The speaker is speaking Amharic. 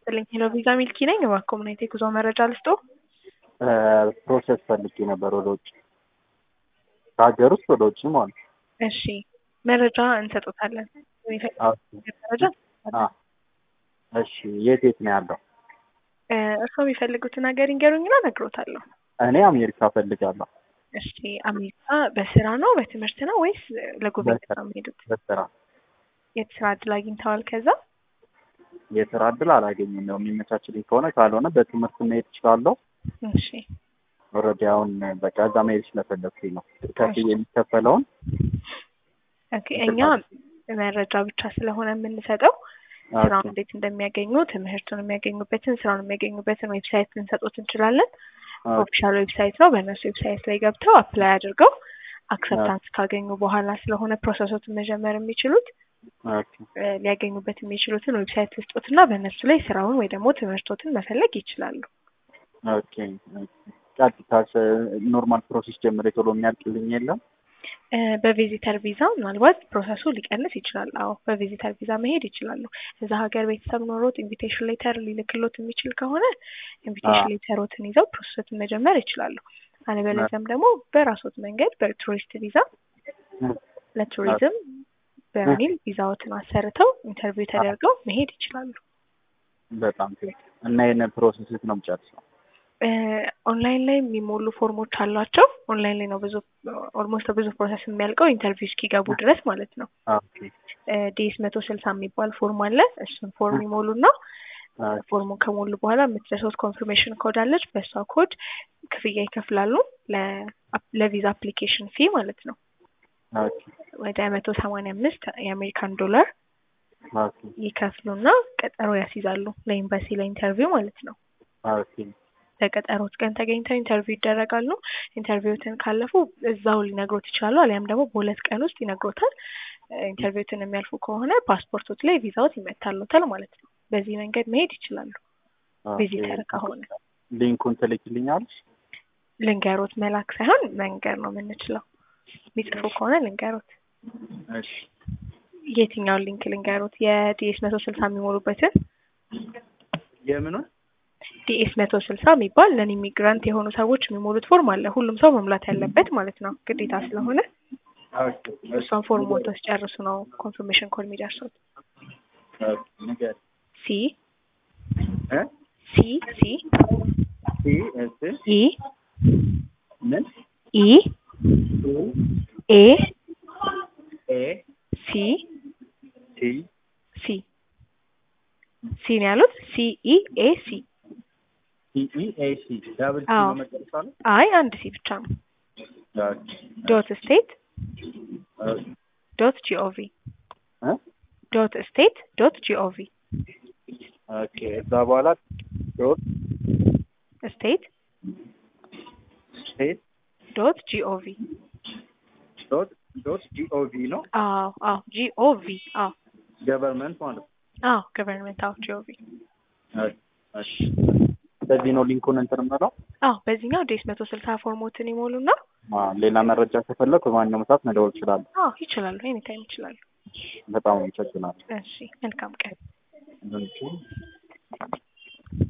ይስጥልኝ። ሄሎ ቪዛ ሚልኪ ነኝ። እባክዎ ምን አይነት የጉዞ መረጃ ልስጥዎ? ፕሮሰስ ፈልጌ ነበር ወደ ውጭ ከሀገር ውስጥ ወደ ውጭ ማለት ነው። እሺ መረጃ እንሰጦታለን። የሚፈልጉት መረጃ አ- እሺ የት የት ነው ያለው? እ፣ እርስዎ የሚፈልጉትን ሀገር ይንገሩኝና እነግሮታለሁ። እኔ አሜሪካ ፈልጋለሁ እሺ አሜሪካ በስራ ነው በትምህርት ነው ወይስ ለጉብኝት ነው የሚሄዱት? በስራ የት ስራ እድል አግኝተዋል? ከዛ የስራ እድል አላገኝም ነው የሚመቻችልኝ ከሆነ ካልሆነ በትምህርት መሄድ እችላለሁ። እሺ ኦልሬዲ አሁን በቃ እዛ መሄድ ስለፈለግኩኝ ነው ከፍዬ የሚከፈለውን ኦኬ። እኛ መረጃ ብቻ ስለሆነ የምንሰጠው ስራውን እንዴት እንደሚያገኙ ትምህርቱን የሚያገኙበትን ስራውን የሚያገኙበትን ዌብሳይት ልንሰጡት እንችላለን። ኦፊሻል ዌብሳይት ነው። በእነሱ ዌብሳይት ላይ ገብተው አፕላይ አድርገው አክሰፕታንስ ካገኙ በኋላ ስለሆነ ፕሮሰሶትን መጀመር የሚችሉት ኦኬ እ፣ ሊያገኙበት የሚችሉትን ዌብሳይት ልስጦትና በእነሱ ላይ ስራውን ወይ ደግሞ ትምህርቶትን መፈለግ ይችላሉ። ኦኬ ቀጥታ ኖርማል ፕሮሴስ ጀምሬ ቶሎ የሚያልቅልኝ የለም? እ፣ በቪዚተር ቪዛ ምናልባት ፕሮሰሱ ሊቀንስ ይችላል። አዎ በቪዚተር ቪዛ መሄድ ይችላሉ። እዛ ሀገር ቤተሰብ ኖሮት ኢንቪቴሽን ሌተር ሊልክሎት የሚችል ከሆነ ኢንቪቴሽን አዎ። ሌተሮትን ይዘው ፕሮሰሱን መጀመር ይችላሉ። አለበለዚያም ደግሞ በራሶት መንገድ በቱሪስት ቪዛ ለቱሪዝም በሚል ቪዛዎትን አሰርተው ኢንተርቪው ተደርገው መሄድ ይችላሉ። በጣም ቴክ እና ይህን ፕሮሰስ የት ነው የምጨርሰው? እ፣ ኦንላይን ላይ የሚሞሉ ፎርሞች አሏቸው። ኦንላይን ላይ ነው ብዙ ኦልሞስት ብዙ ፕሮሰስ የሚያልቀው ኢንተርቪው እስኪገቡ ድረስ ማለት ነው። ኦኬ ዲኤስ መቶ ስልሳ የሚባል ፎርም አለ። እሱን ፎርም ይሞሉና ፎርሙን ከሞሉ በኋላ የምትደርሰው ኮንፊርሜሽን ኮድ አለች። በእሷ ኮድ ክፍያ ይከፍላሉ ለ- ለቪዛ አፕሊኬሽን ፊ ማለት ነው። ኦኬ ወደ መቶ ሰማንያ አምስት የአሜሪካን ዶላር ኦኬ ይከፍሉና ቀጠሮ ያስይዛሉ ለኤምባሲ ለኢንተርቪው ማለት ነው። ኦኬ በቀጠሮት ቀን ተገኝተው ኢንተርቪው ይደረጋሉ። ኢንተርቪውትን ካለፉ እዛው ሊነግሮት ይችላሉ፣ አሊያም ደግሞ በሁለት ቀን ውስጥ ይነግሮታል። ኢንተርቪውትን የሚያልፉ ከሆነ ፓስፖርቶት ላይ ቪዛዎት ይመታሉታል ማለት ነው። በዚህ መንገድ መሄድ ይችላሉ። ቪዚተር ከሆነ ሊንኩን ትልክልኛለሽ? ልንገሮት መላክ ሳይሆን መንገር ነው የምንችለው። የሚጽፉ ከሆነ ልንገሮት። እሺ የትኛውን ሊንክ ልንገሮት? የዲኤስ መቶ ስልሳ የሚሞሉበትን የምኑን? ዲኤስ መቶ ስልሳ የሚባል ነን ኢሚግራንት የሆኑ ሰዎች የሚሞሉት ፎርም አለ። ሁሉም ሰው መሙላት ያለበት ማለት ነው፣ ግዴታ ስለሆነ ኦኬ እሷን ፎርም ሞልተው ሲጨርሱ ነው ኮንፊርሜሽን ኮድ የሚደርሱት። ኦኬ ንገር ሲ እ ሲ ሲ ሲ እስ ኢ ምን ኢ ቱ ኤ ኤ ሲ ቲ ሲ ሲ ነው ያሉት። ሲ ኢ ኤ ሲ ቲ ኢ ኤ ሲ ዳብል ሲ አዎ። ነው መጨረሻ ነው? አይ አንድ ሲ ብቻ ነው። ኦኬ ዶት ስቴት ኦኬ ዶት ጂኦቪ እ ዶት ስቴት ዶት ጂኦቪ ኦኬ እዛ በኋላ ዶት ስቴት ስቴት ዶት ጂኦቪ ዶት ዶት ጂኦቪ ነው አዎ አዎ ጂኦቪ አዎ ገቨርንመንት ማለት ነው። አዎ ገቨርንመንት አዎ ጂኦቪ ኦኬ እሺ በዚህ ነው ሊንኩን እንትን የምለው። አዎ በዚህኛው ዴስ መቶ ስልሳ ፎርሞትን ይሞሉና አ ሌላ መረጃ ከፈለኩ በማንኛውም ሰዓት መደወል እችላለሁ። አዎ ይችላሉ፣ ኤኒታይም ይችላሉ። በጣም አመሰግናለሁ። እሺ መልካም ቀን። እንትን